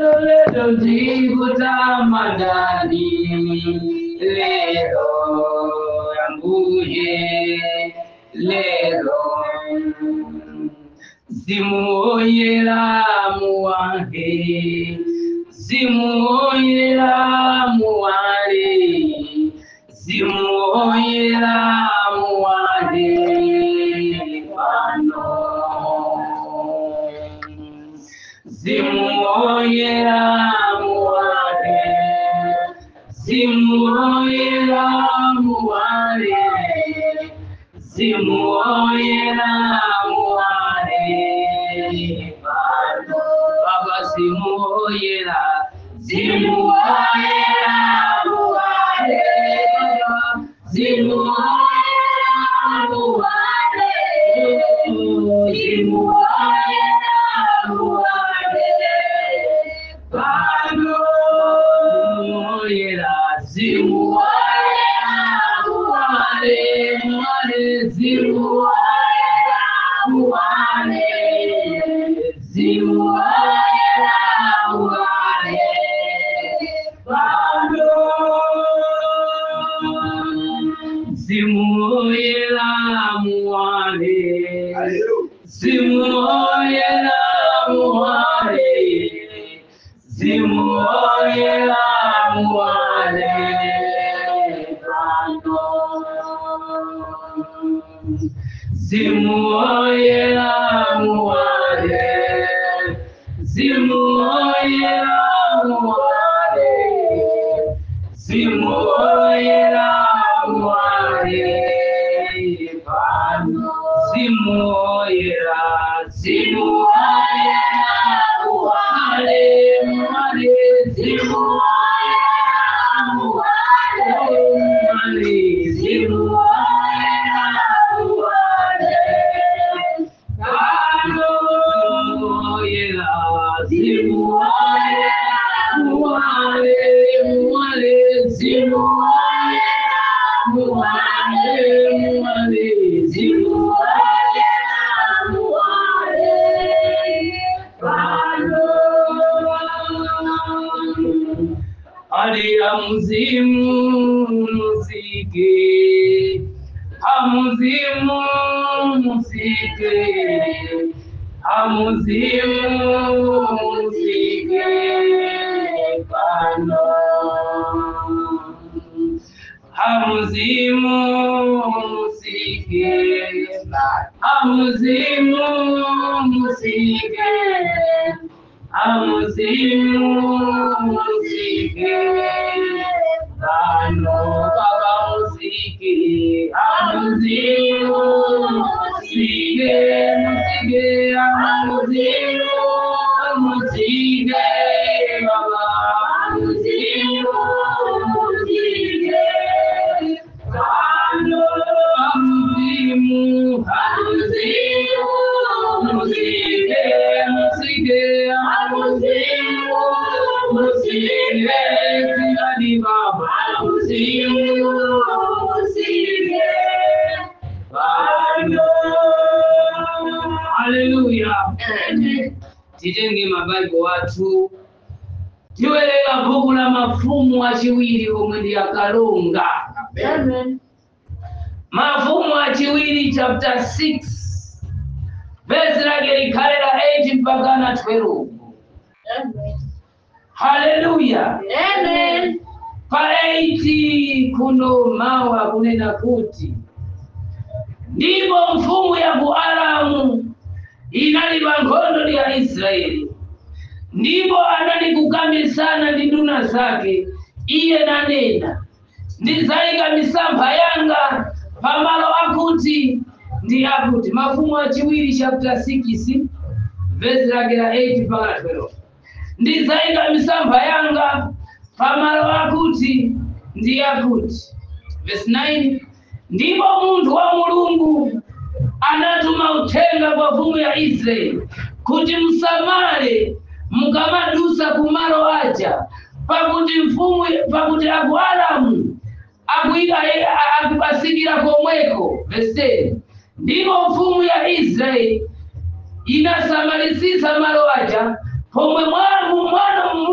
leto leto ndikutamanani lero ambuye lero zimuoyera muwange zimuoyera muwale zimuoyera muwale pano zimuoyera muwale zimuoyera muwale zimuoyera muwale pano baba zimuoyera zimuoyera muwale zimuoyera muwale zimuoyera muwale pano zimuoyera zimuoyera muwale muwale zimuoyera muwale zimuoyera muwale pano zimuoyera muwale zimuoyera muwale zimuoyera muwale pano zimuoyera muwale zimuoyera muwale zimuoyera muwale pano zimuoyera zimuoyera muwale muwale zimuoyera muwale muwale zimuoyera muwale pano zimuoyera zimuoyera muwale muwale zimuoyera muwale muwale zimuoyera muwale pano aliya muzimu musike amuzimu musike amuzimu musike pano amuzimu musike amuzimu musike amuzimu musike pano baba musike amuzimu musike musike amuzimu musike baba amuzimu musike pano amuzimu amuzimu musike musike amuzimu musike zirani baba amuzimu musike pano haleluya titenge mabaibo watu tiwerenga bhuku la mafumu achiwiri omwe ndi akalonga mafumu achiwiri chapter 6 vesi lake likhale la 8 mpaka na 12 haleluya pa 8 kuno mawa kunena kuti ndipo mfumu ya ku aramu inalipa nkhondo ya israeli ndipo anali kukambisana ndi nduna zake iye nanena ndizayika misampha yanga pamalo akuti ndi akuti mafumu achiwiri chapter 6 vesi lake la 8 mpaka 12 ndizayika misampha yanga pamalo akuti ndi akuti vesi 9 ndipo munthu wa mulungu anatuma uthenga kwa mfumu ya israeli kuti msamale mukamadusa kumalo aja pakuti mfumu pakuti aku aramu akuika akubasikira komweko veseni ndipo mfumu ya israeli inasamalisisa malo aja pomwe mwana mwana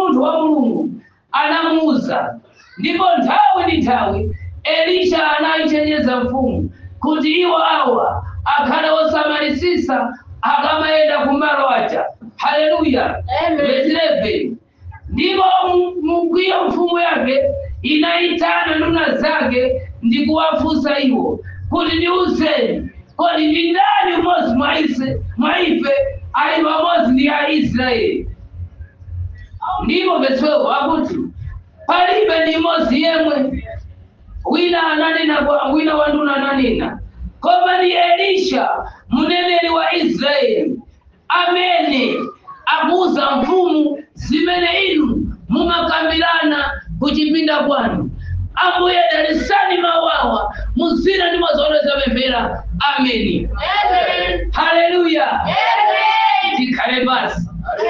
ndipo nthawi ndi nthawi elisha anayichenjeza mfumu kuti iwo awa akhale osamalisisa akamayenda kumalo aja haleluya Amen. Verse 11 ndipo mu- mukwiyo mfumu yake inayitana nduna zake ndi kuwafunsa iwo kuti ndiuzeni kodi ndi ndani umodzi mwa ise mwa ife ali pamodzi ndi aisraeli ndipo verse 12 akuti palibe ndi mmodzi yemwe wina ananena kwa wina wa nduna ananena koma ndi elisha mneneri wa israeli amene akuwuza mfumu zimene inu mumakambirana kuchipinda kwanu ambuye dalisani mawawa muzina ndi mazono zapemphera ameni Amen. haleluya Amen. tikhale basi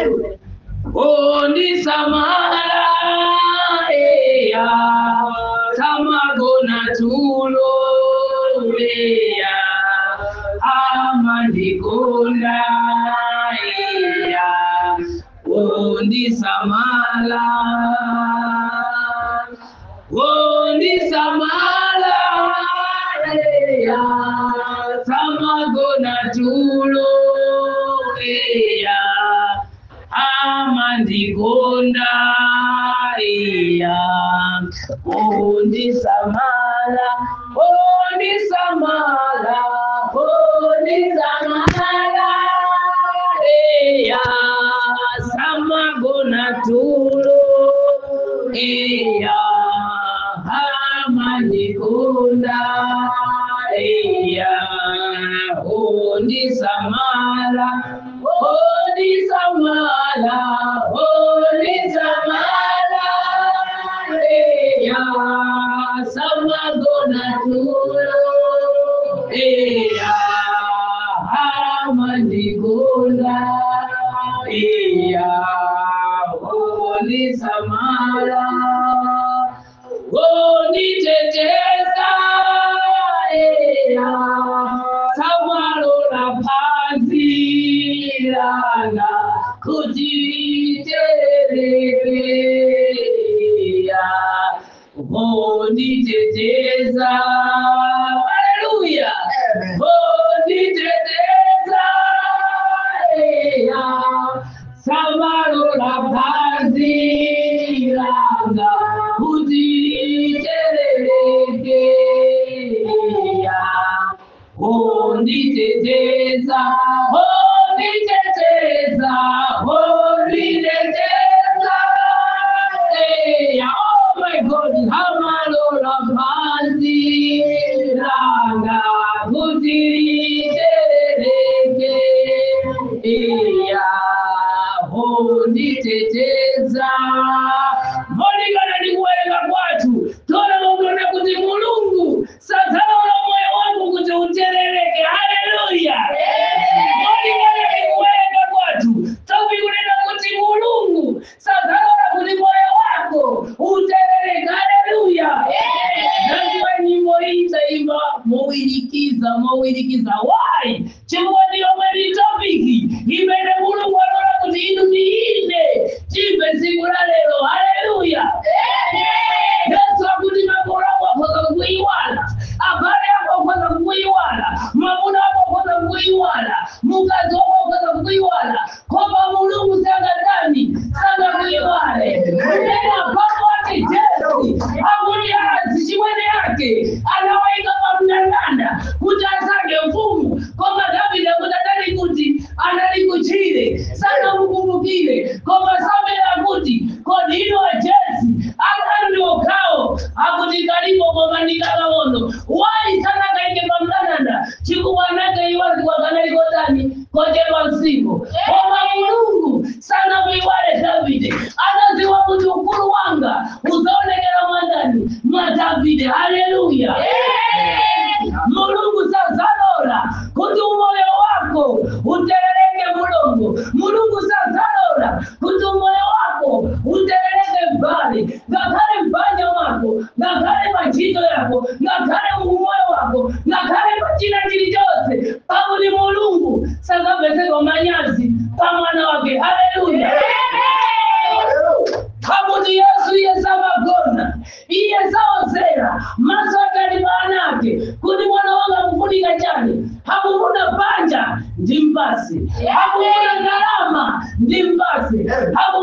ondisamala eya samagona tulo eya amandikonda eya ondisamala ondisamala eya samagona tulo eya amandikonda iya ondisamala ondisamala ondisamala iya samagona tulo iya amandikonda iya ondisamala ondisamala ondisamala iya samagona tulo iya amandikonda iya ondisamala onditeteza iya samalola phansi langa kuti litereke onditeteza haleluya Amen. onditeteza iya samalola phansi langa kuti litereke onditeteza onditeteza onditeteza eya oh my god hamalola phansi langa kuti litereke eya onditeteza molikana ndi kuwerenga kwathu tonaona kuti mulungu sadzalola moyo wangu kuti uterereke haleluya molikana ndi kuwerenga kwathu topikunena kuti mulungu sadzalola kuti moyo wako uterereke haleluya nandiwa nyimbo iyi taimba mowirikiza mowirikiza why chifukwa ndiyo mweri topiki imene mulungu alola kuti inu ndiine timve tsiku la lero haleluya yesu akuti makolo ako akhoza kukuyiwala abale ako akhoza kukuyiwala mwamuna ako akhoza kukuyiwala mukazi wako akhoza kukuyiwala koma mulungu sangatani sangakuyiwale kunena pano ati jesu akuti azi chimwene yake anawaika pamndandanda kuti asange mfumu koma davide akuti adali kuti anali kuchire sanamukumbukire koma samera kuti kodi ino jesi akali ndi okhawo akuti kalipo koma ndikakaono wayi sanakaike pamndandanda chifukwa anakaiwaziwa kanaliko tani kochepa msimu koma mulungu sanamuiwale davide anaziwa kuti ukulu wanga uzaonekera mwandani mwa davide haleluya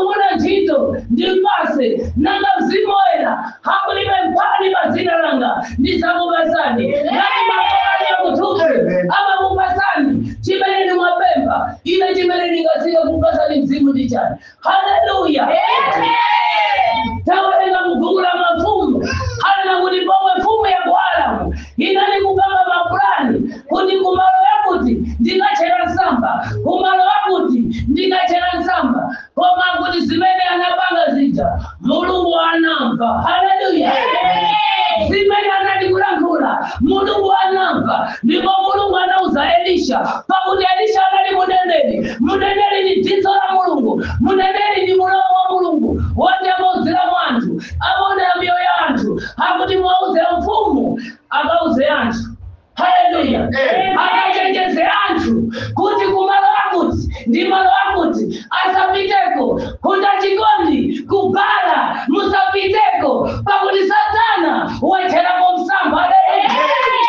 akugona ntchito ndipase nanga mzimu woyera hakulime mpani mazina langa ndisakupasani ngati makolani yakutupe amakupasani chimene ndimwapempha ine chimene ndingasike kupasani mzimu ndi chani haleluya tawerenga mbuku la mafumu halina kuti pomwe mfumu ya kualamu inali kupanga mapulani kuti kumalo yakuti ndikachera nsamba kumalo yakuti ndikachera nsamba koma kuti zimene anapanga zija mulungu anamva haleluya zimene anali kulankhula mulungu anamva ndipo mulungu anauza elisha pakuti elisha anali muneneri muneneri ni dzidzo la mulungu muneneri ni mulomo wa mulungu woti amauzira mwanthu amaonera miyoyo ya anthu akuti mwauze mfumu akauze anthu haleluya akachenjeze anthu kuti kumalo akuti ndi malo akuti asapiteko kuta chikondi kubala musapiteko pakuti satana wacherapo msamba haleluya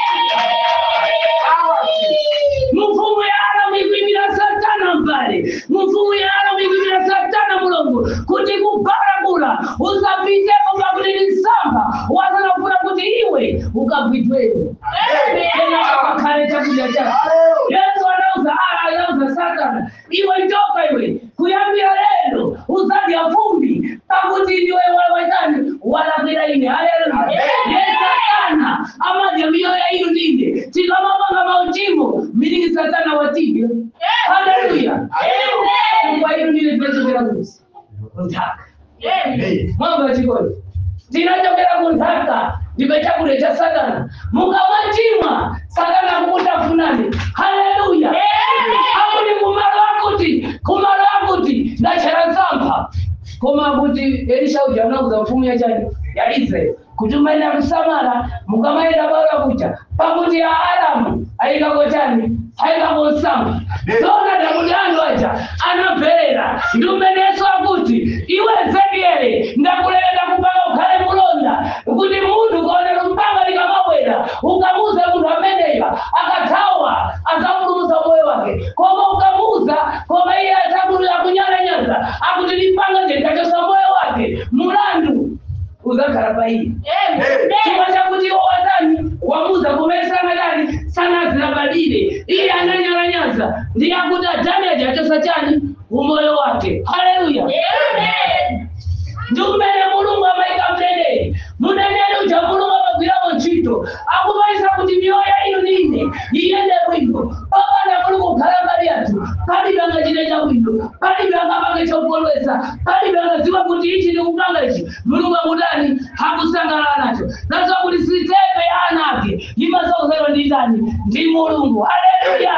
mfumu ya alamu ikuimira satana mbale mfumu ya alamu ikuimira satana mulungu kuti kubalagula usapiteko pakuti ni nsamba wazanafuna kuti iwe ukapitweko tena akakhale chakudya chako yesu anauza ala anauza satana iwe njoka iwe kuyambira lero uzadya vumbi pakuti ndiwe wawatani walakwira ine haleluya ye satana amadya miyoyo inu ndine tikamapanga mauchimo milingi satana watidya haleluya kwa inu ndine tinachokera kusi nthaka mwamba chikoni tinachokera kunthaka ndipe chakudya cha satana mukamachimwa satana akutafunani haleluya akuti kumalo akuti kumalo akuti ndachera nsamba koma kuti elisha uja anauza mfumu ya chani ya israeli kuti umaenda kusamala mukamaenda bala kucha pakuti ya aramu ayikako chani ayikako nsamba zona dakuti anthu aja anamverera ndi umenenso akuti iwe ezekieli ndakuleleta kupanga ukhale mulonda kuti munthu ukaonera mpanga likamabwera ukamuza munthu ameneyo akathawa azapulumusa moyo wake koma ukamuza koma iye azapulula kunyalanyaza akuti limpanga jendachosa moyo wake mulandu uzakhala pa iye chifukwa chakuti iwo watani wamuza kumene sanadani sanazilabadile iye ananyalanyaza ndiye akuti adani ajachosa chani umoyo wake haleluya ndi kumene mulungu amayika mneneri muneneri uja mulungu amagwiramo ntchito akumaisa kuti miyoyo inu nine iyende bwino papana mulungu kukhala mbali yathu palibe angachite chabwino palibe angapange chokondwetsa palibe angadziwa kuti ichi ndikupanga ichi mulungu akudani hakusangalala nacho nazo kuti sitepe ya anake imasauzedwa ndi ndani ndi mulungu haleluya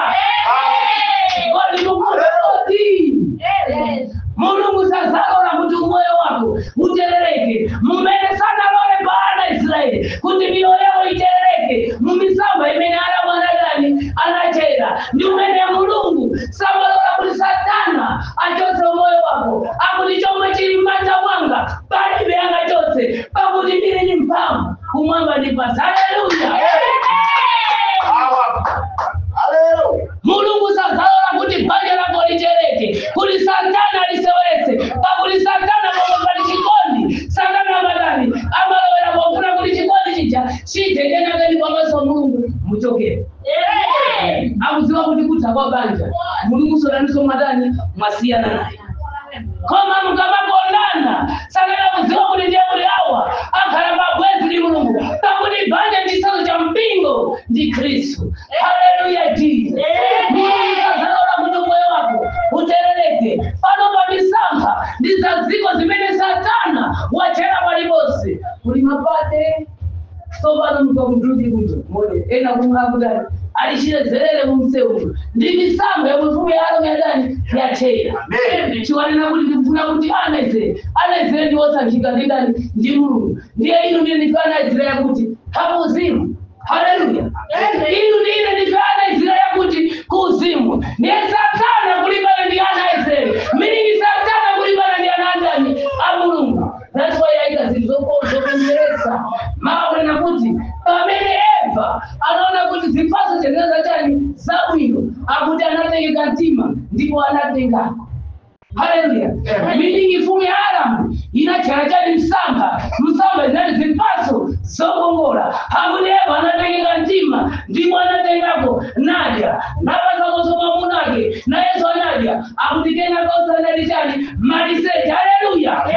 kodi mukuti mulungu sazalola kuti umoyo wako uterereke mumene sanalole pa ana israeli kuti miyoyo yawo iterereke mumisamba imene ana mwanadani anachera ndi umene mulungu samalola kuti satana achotse umoyo wako akuti chomwe chili m'manja mwanga palibe angachotse pakuti ndili ndi mphamvu kumwamba ndi pansi haleluya mulungu sazalola kuti banja lako litereke kuti satana lisewetse pakuti satana pomwe pali chikondi satana amadani amalowera pofuna kuti chikondi chija chitengenakeni pamaso mulungu muchokere akudziwa kuti kutha kwa banja mulungu sodaninso mwadani mwasiyana naye koma mukamakondana sakana kudziwa kuti ndiye kuti awa akhala pabwezi ndi mulungu pakuti banja ndi chitsanzo cha mpingo ndi khristu haleluya jesus mulungu sazalola kuti moyo wako uterereke pano pa misampha ndi za dziko zimene satana wachera paliponse kuli mapate tsopano mukakududi kuzo mone ena kumhakudani alichilezerere mumseuno ndi misampha ya mfumu ya alomi yadani yachera chiwanena kuti ndikufuna kuti anezere anezere ndi wosankhika ndi ndani ndi mulungu ndiye inu ndine ndife ana israeli kuti hakuzimu haleluya inu ndine ndife ana israeli kuti kuzimu ndiye satana kulimbana ndi ana israeli miningi satana kulimbana ndi ana andani a mulungu that's why yaika zinthu zokonzeresa makunena kuti pamene eva anaona kuti zipatso zeneza chani zabwino akuti anatengeka mtima ndipo anatengako haleluya Amen. miningi balamu inachala chali msamba msamba zinali zipaso zokongola hakuti eva anatengeka mtima ndipo anatengako nadya napasako mwamunake na yesu anadya akuti kenako usanali chali maliseche haleluya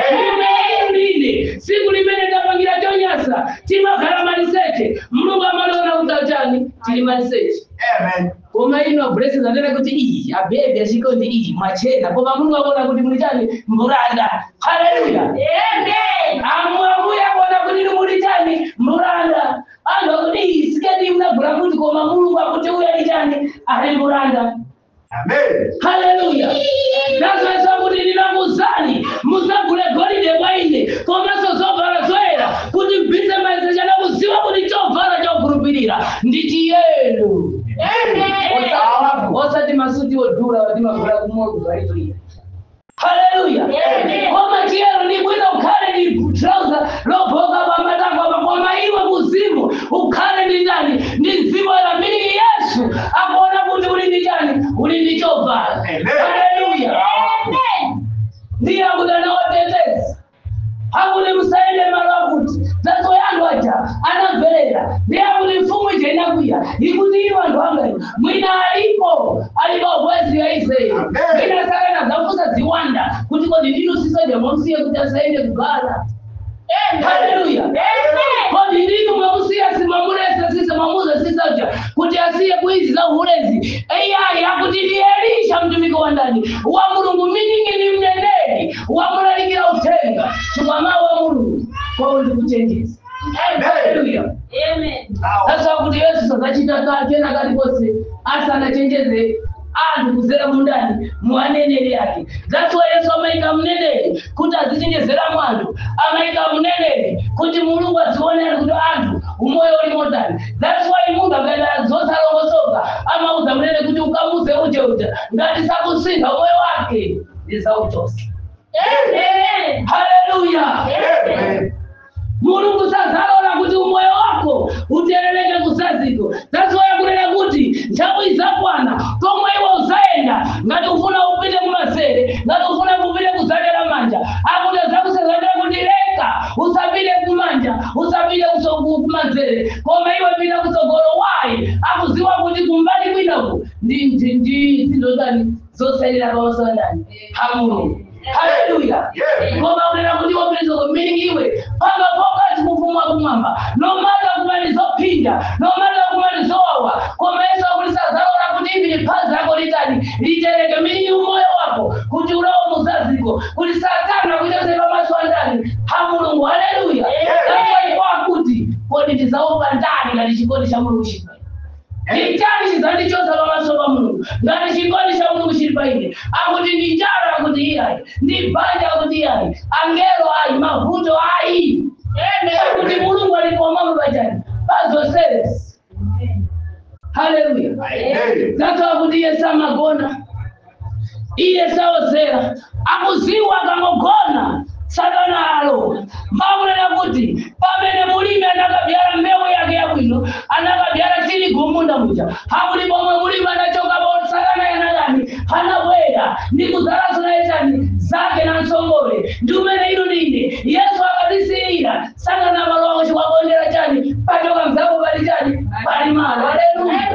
ine siku limene tapangira chonyasa timakhala maliseche mulungu amalona kuti chani tili maliseche Amen. koma ino blessings anena kuti iyi abebe achikondi iyi mwachena koma mulungu akuona kuti muli chani mbulanda haleluya amwakuya kuona kuti ni muli chani mbulanda anthu akuti iyi siketi mnagula kuti koma mulungu akuti uya ni chani ali mbulanda Amen. haleluya nazoesa kuti ndinakuzani musagule golide kwa ine komanso zovala zoyera kuti mpise maisecha nakuziwa kuti chovala chokhulupirira ndi chiyenu Osati- osati masuti odula kuti magula kumoyo galipirira haleluya koma chiyero ndi bwino ukhale ndi trouser lobhoka pamatako koma iwe kuzimu ukhale ndi chani ndi mzimu la miliki yesu akuona kuti uli ndi chani uli ndi chovala Amen. haleluya ndiye akuti anawateteza akuti musaende malo akuti zazo yandu aja anamverera ndiye akuti mfumu ija inakwiya ikuti iwo anthu anga mwina alipo alipo ubwezi ya israeli Amen. mwina sakana zafusa ziwanda kuti kodi ndinu sisoja mwamsiye kuti asaende kugala haleluya kodi ndinu mwamusiya simwamulesa sisa mwamuza sisoja kuti asiye kuizi za uhulezi eyayi akuti ndi elisha mtumiki wa ndani wa mulungu miningi ni mneneri wamulalikira uthenga chikwama wa mulungu kwawo ndikuchenjeza haleluya sasa kuti yesu sazachita kachena kalikonse asanachenjeze anthu kuzera mundani muaneneri ake that's why yesu amayika mneneri kuti azichenjezera mwanthu amayika mneneri kuti mulungu azionere kuti anthu umoyo uli motani that's why munthu akaenda zosalongosoka amauza mneneri kuti ukamuze uje uja ngati sakusintha umoyo wake ndisauchosa haleluya Amen. mulungu sazalola kuti umoyo wako uterereke kusaziko zaziwaya kunena kuti nthawi zakwana komwe iwe uzayenda ngati ufuna upite kumasere ngati ufuna kupite kuzadera manja akuti zakusazadera kuti leka usapite kumanja usapite kusoku kumanzere koma iwe pita kusogolo wayi akuziwa kuti kumbali kwinaku ndi ndi ndi zindozani zosalira pamasoandani hamulungu haleluya Yes. koma unena kuti wapeza kumilikiwe panga pokati kufuma kumwamba nomata kumali zopinda nomata kumali zowawa koma yesu akulisazalola kuti ivi liphazi lako litani litereke miliki umoyo wako kuti ulowo muzaziko kuti satana kuchose pamaso andani ha mulungu haleluya kwakuti kodi ndizaopa ndani ngati chikondi cha mulungu chipa ndi chani chizandichosa pamaso pa mulungu ngati chikondi cha mulungu chili pa ine akuti ndi njala akuti iyayi ndi banja akuti iyayi angelo ayi mavuto ayi akuti mulungu alipomamo pachani pazonseresi haleluya Amen. zato akuti iye samagona iye saozera akuziwa akangogona satana alowa makunena kuti pamene mulimi anakabyala mbewu yake yabwino anakabyala tirigu munda muja hakuti pomwe mulimi anachokapo satana yanakani anabwera ndi kuzalaso naye chani zake na msongole ndi umene ino ndine yesu akatisiyira satana malo ako chikwakondera chani pachoka mzako pali chani pali malo haleluya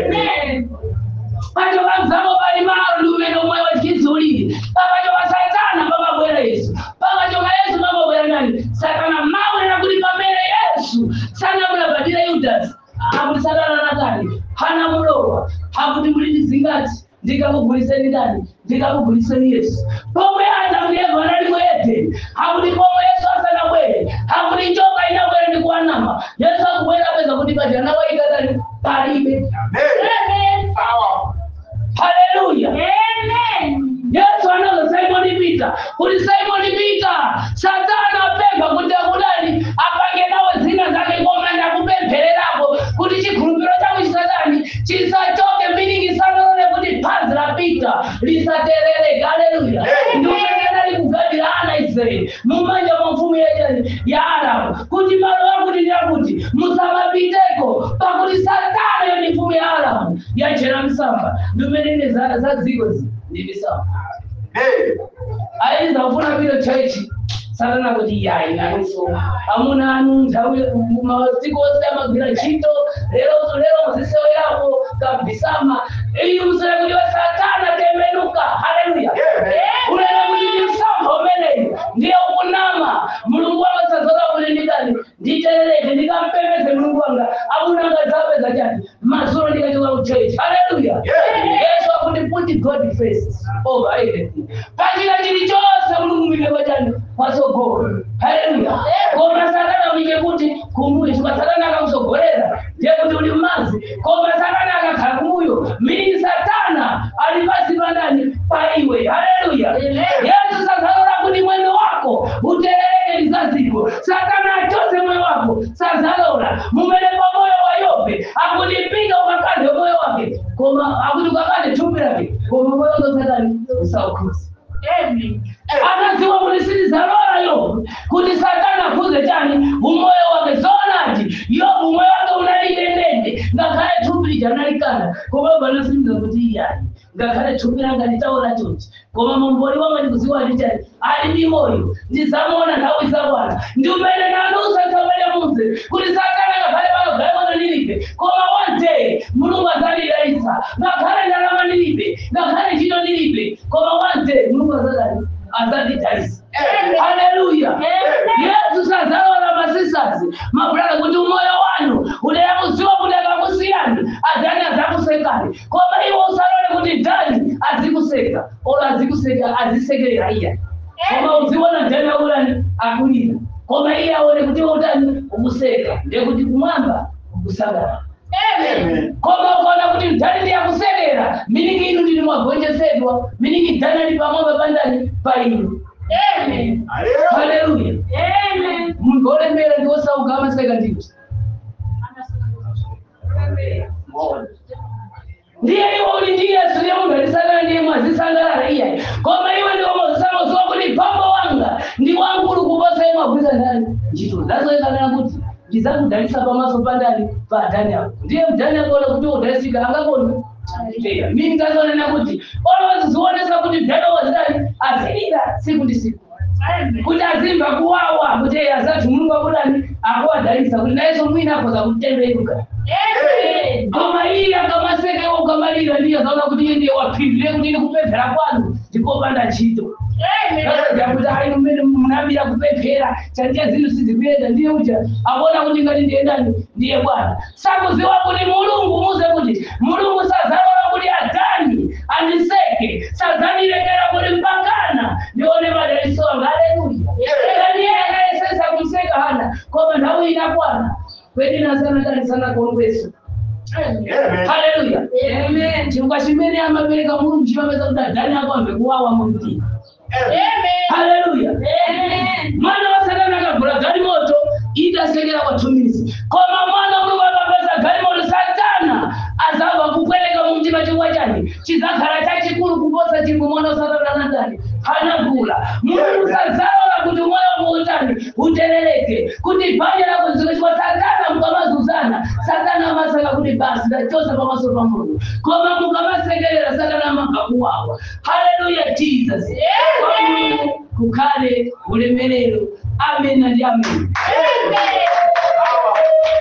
pachoka mzako pali malo ndi umene umwe wachizulire pakachoka satana pamabwera yesu pakachoka yesu pamabwera nani satana maunena kuti pamene yesu sanamulabadira yudasi akuti satana nakani hanamulowa hakuti muliti zingati ndikakuguliseni ndani ndikakuguliseni yesu pomwe adamu ndi eva analimo edeni hakuti pomwe yesu asanabwere hakuti njoka inabwere ndi kuwanama yesu akubwera apeza kuti paja nawaikatani palibe Amen. Power. haleluya yesu anaza simoni pita kuti simoni pita satana apempha kuti akudali apange nawe zina zake koma ndakupemphererako kuti chikhulupiriro chako chisatani chisachoke miningi sanalole kuti phazi la pita lisaterereke haleluya Amen. ndiumenena likugadira ana israeli mumanja mwa mfumu yachani ya arabu kuti malo akuti ndi akuti musamapiteko pakuti satana yo ndi mfumu ya arabu yachera msamba ndiumenene za za dziko zi ndi misamba Amen. aiza kufuna pilo chaichi satana kuti yayi nanuso amuna anu nthawi masiku ose amagwira ntchito lero lero muzisewo yako kabisama iyi musere kuti we satana temenuka haleluya ulele kuti ndi msampha umeneyu ndiye ukunama mulungu wanga sazola kuti ndikani nditerereke ndikampembeze mulungu wanga akunanga zapeza chati masoro ndikachoka kuchechi haleluya yesu akuti put god first over everything pachina chilichonse mulungu mwimeko chani patsogolo haleluya koma satana mwike kuti kumbuyo chifukwa satana akakusogolera ndiye kuti uli mmazi koma satana akakhala kumbuyo mini satana ali pasi pandani pa iwe haleluya yesu sazalola kuti mwendo wako uterereke lizaziko satana achose moyo wako sazalola mumene pa moyo wa yobe akutipinga ukakande moyo wake koma akuti ukakande thupi lake koma moyo wake satani usaukhuza akadziwa kuti silizalola yobu kuti satana akhuze chani umoyo wake zoonati yobu umoyo wake unalidendende ngakhale thupi lija nalikana koma banasimza kuti iyani ngakhale thupi langa litaona chonchi koma mumboli wanga ndikuziwa ndichani ali ndi moyo ndizamuona nthawi zakwana ndi umene nanusa tsamene munze kuti satana ngakhale pano gaimono ndilibe koma one day mulungu adzandidalitsa ngakhale ndalama ndilibe ngakhale ntchito ndilibe koma one day mulungu adzadani adzandidalitsa haleluya yesu sazalola masisazi mabulala kuti umoyo wanu ulera kuziwa kuti akakusiyani adani adzakusekani koma iwo usalole kuti dani azikuseka olo azikuseka azisekerera iya koma uziona dani aulani akulira koma iye aone kuti iwe utani ukuseka ndekuti kumwamba ukusangalala koma ukaona kuti mdani ndiyakusekera miningi inu ndili mwagonjesedwa miningi dani ali pamwamba pandani pa inu haleluya muntu olemera ndiwosauka amaseka ndikuti ndiye iwe uli ndi yesu ndiye munthu atisangalala ndiye mwazisangalala iyayi koma iwe ndiwo mozisangaziwa kuti pambo wanga ndi wamkulu kuposa iye mwagwiza ndani ntchito zazoyekanena kuti ndizakudalitsa pamaso pandani pa adani ako ndiye mdani akaona kuti udalisika angakoni Ndiyo. mimi ngazonena kuti olowazizionesa kuti mdani wazidani azilira siku ndi siku kuti azimva kuwawa kuti azati mulungu akudani akuwadalitsa kuti nayeso mwina akoza kutemberuka koma iye akamasekewa ukamalira ndiye azaona kuti iye ndiye wapindule kuti ine kupemphera kwanu ndikopanda ntchito kuti ayi mmene munambira kupemphera chandiye zinthu sizikuyenda ndiye uja akuona kuti ngati ndiye ndani ndiye bwana sakuziwa kuti mulungu muze kuti mulungu sazalola kuti adani andiseke sazandirekera kuti mpakana ndione madaliso anga haleluya kaniye akayesesa kumseka hana koma nthawi inakwana kwedinasana kanisana kongweso haleluya chifukwa chimene amapereka mulungu chimapeza kuti adani ako amve kuwawa mu mtima haleluya mwana wa satana akagula galimoto itasekera kwathumizi koma mwana mulungu akapeza galimoto satana azava kupweleka mu mtima chifukwa chani chizakhala chachikulu kuposa chimwe mwana wa satana anatani anagula mulungu sazalola kuti moyo wako utani uterereke kuti banja lako ziko chifukwa satana mukamazuzana satana amasaka kuti basi ndachosa pamaso pa mulungu koma mukamasekerera satana amabva kuwawa haleluya jesus Kwa Mulungu kukhale ulemerero amen ndi amen